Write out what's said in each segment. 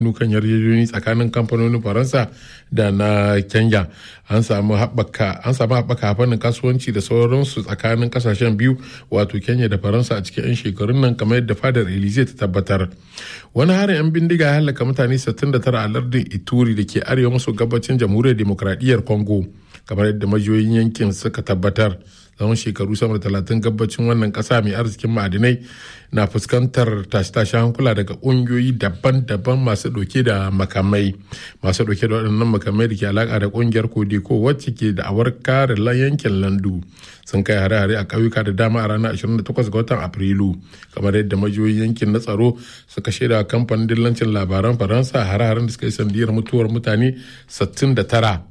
nukan yarjejeni tsakanin kamfanonin faransa da na kenya an samu haɓaka an samu haɓaka fannin kasuwanci da sauransu tsakanin kasashen biyu wato kenya da faransa a cikin 'yan shekarun nan kamar yadda fadar elize ta tabbatar wani harin 'yan bindiga ya halaka mutane 69 a lardin ituri da ke arewa maso gabacin jamhuriyar demokradiyyar congo kamar yadda majiyoyin yankin suka tabbatar tsawon shekaru sama da talatin gabacin wannan kasa mai arzikin ma'adinai na fuskantar tashe-tashe hankula daga ƙungiyoyi daban-daban masu ɗauke da makamai masu ɗauke da waɗannan makamai da ke alaƙa da ƙungiyar kodiko wacce ke da awar kare yankin landu sun kai hare-hare a ƙauyuka da dama a ranar 28 ga watan afrilu kamar yadda majiyoyin yankin na tsaro suka shaida kamfanin dillancin labaran faransa hare-haren da suka yi sandiyar mutuwar mutane 69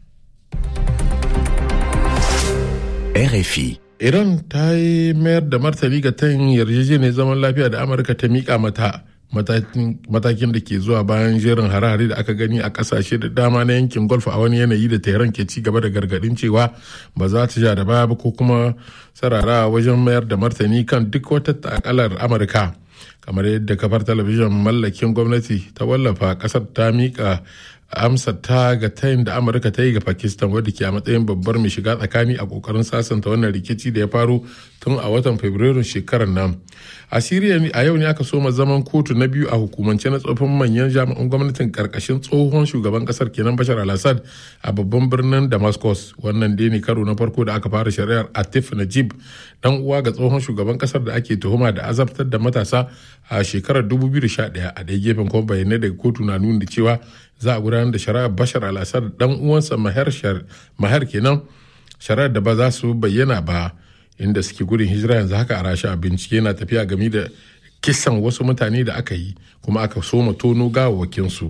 RFI. Iran ta yi mayar da martani ga tayin yarjejeniyar zaman lafiya da Amurka ta mika mata matakin da ke zuwa bayan jerin hare-hare da aka gani a kasashe da dama na yankin golf a wani yanayi da tehran ke ci gaba da gargadin cewa ba za ta ja da baya ba ko kuma sarara wajen mayar da martani kan duk wata takalar amurka kamar yadda kafar talabijin mallakin gwamnati ta wallafa kasar ta mika amsa ta ga tayin da amurka ta yi ga pakistan wadda ke a matsayin babbar mai shiga tsakani a kokarin sasanta wannan rikici da ya faru tun a watan fabrairun shekarar nan a siriya a yau ne aka soma zaman kotu na biyu a hukumance na tsofin manyan jami'an gwamnatin karkashin tsohon shugaban kasar kenan bashar al-assad a babban birnin damascus wannan dai ne karo na farko da aka fara shari'ar atif najib dan uwa ga tsohon shugaban kasar da ake tuhuma da azabtar da matasa a shekarar 2011 a ɗaya gefen kuma bayanai daga kotu na nuna cewa za a gudanar da shari'ar bashar al-assad dan uwansa mahar kenan shari'ar da ba za su bayyana ba inda suke gudun hijira yanzu haka a rasha bincike na tafiya game da kisan wasu mutane da aka yi kuma aka soma tono gawawakinsu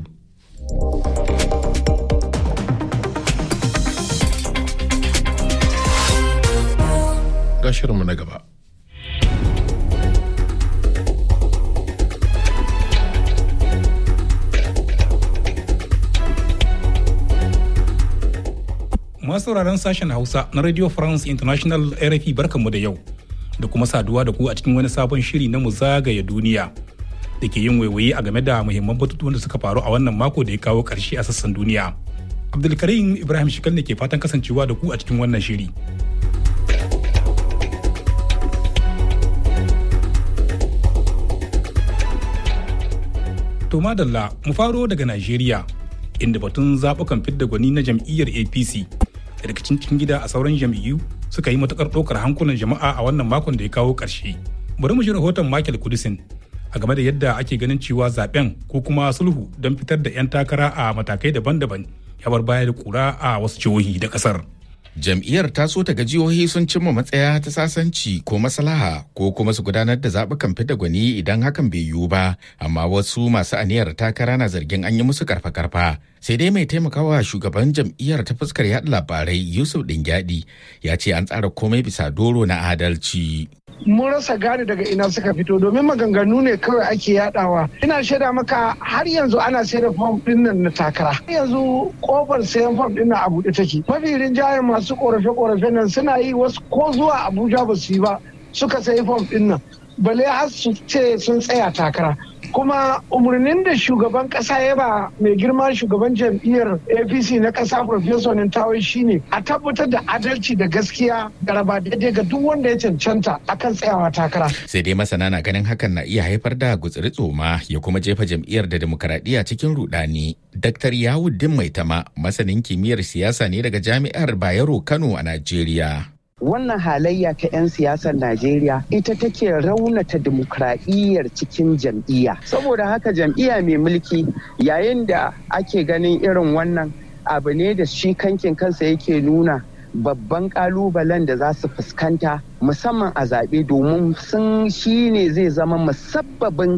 ga shirinmu na gaba masu sauraron sashen hausa na radio france international rfi barkanmu da yau da kuma saduwa da ku a cikin wani sabon shiri na mu zagaya duniya da ke yin waiwaye a game da muhimman batutuwan da suka faru a wannan mako da ya kawo karshe a sassan duniya abdulkarim ibrahim shikal ne ke fatan kasancewa da ku a cikin wannan shiri to madalla mu faro daga najeriya inda batun zaɓukan fidda gwani na jam'iyyar apc da rikicin cikin gida a sauran jam'iyyu suka yi matukar ɗaukar hankulan jama'a a wannan makon da ya kawo ƙarshe bari mu ji rahoton michael kudisin a game da yadda ake ganin cewa zaben ko kuma sulhu don fitar da 'yan takara a matakai daban-daban ya bar baya da kura a wasu jihohi da ƙasar. Jam'iyyar ta so ta ga jihohi sun cimma matsaya ta sasanci ko maslaha ko kuma su gudanar da zaɓukan fidda gwani idan hakan bai yiwu ba, amma wasu masu aniyar takara na zargin an yi musu karfa-karfa. Sai dai mai taimakawa shugaban jam'iyyar ta fuskar yaɗa labarai Yusuf Dingyadi ya ce an tsara komai bisa doro na adalci. mun rasa gane daga ina suka fito domin maganganu ne kawai ake yadawa ina shaida maka har yanzu ana sayar da fom din nan na takara har yanzu kofar sayan fom din nan a buɗe take mafi rinjayen masu korafe korafe nan suna yi wasu ko zuwa abuja ba su yi ba suka sayi fom din nan bale har su ce sun tsaya takara kuma umarnin da shugaban kasa ya ba mai girma shugaban jam'iyyar apc na kasa professor nintawai shine a tabbatar da adalci da gaskiya da raba daidai ga duk wanda ya cancanta akan tsayawa takara sai dai masana na ganin hakan na iya haifar da gutsiri tsoma ya kuma jefa jam'iyyar da demokaradiyya cikin rudani dr yawuddin maitama masanin kimiyyar siyasa ne daga jami'ar bayero kano a najeriya wannan halayya ta 'yan siyasar Najeriya ita take raunata dimokuraɗiyyar cikin jam'iyya. Saboda haka jam'iyya mai mulki yayin da ake ganin irin wannan abu ne da shi kankin kansa yake nuna babban kalubalen da za su fuskanta musamman a zaɓe domin sun shi ne zai zama musabbabin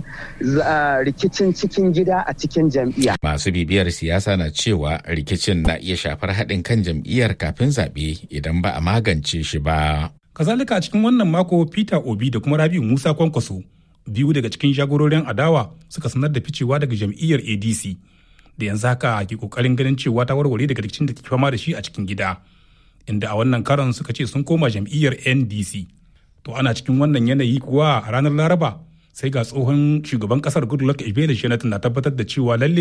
rikicin cikin gida a cikin jam'iyya. Masu bibiyar siyasa na cewa rikicin na iya shafar haɗin kan jam'iyyar kafin zaɓe idan ba a magance shi ba. Kazalika a cikin wannan mako Peter Obi da kuma Rabiu Musa Kwankwaso biyu daga cikin jagororin adawa suka sanar da ficewa daga jam'iyyar ADC da yanzu haka ke kokarin ganin cewa ta warware daga rikicin da ke fama da shi a cikin gida. inda a wannan karon suka ce sun koma jam'iyyar ndc to ana cikin wannan yanayi kuwa a ranar laraba sai ga tsohon shugaban kasar goodluck ebele jonathan na tabbatar da cewa lalle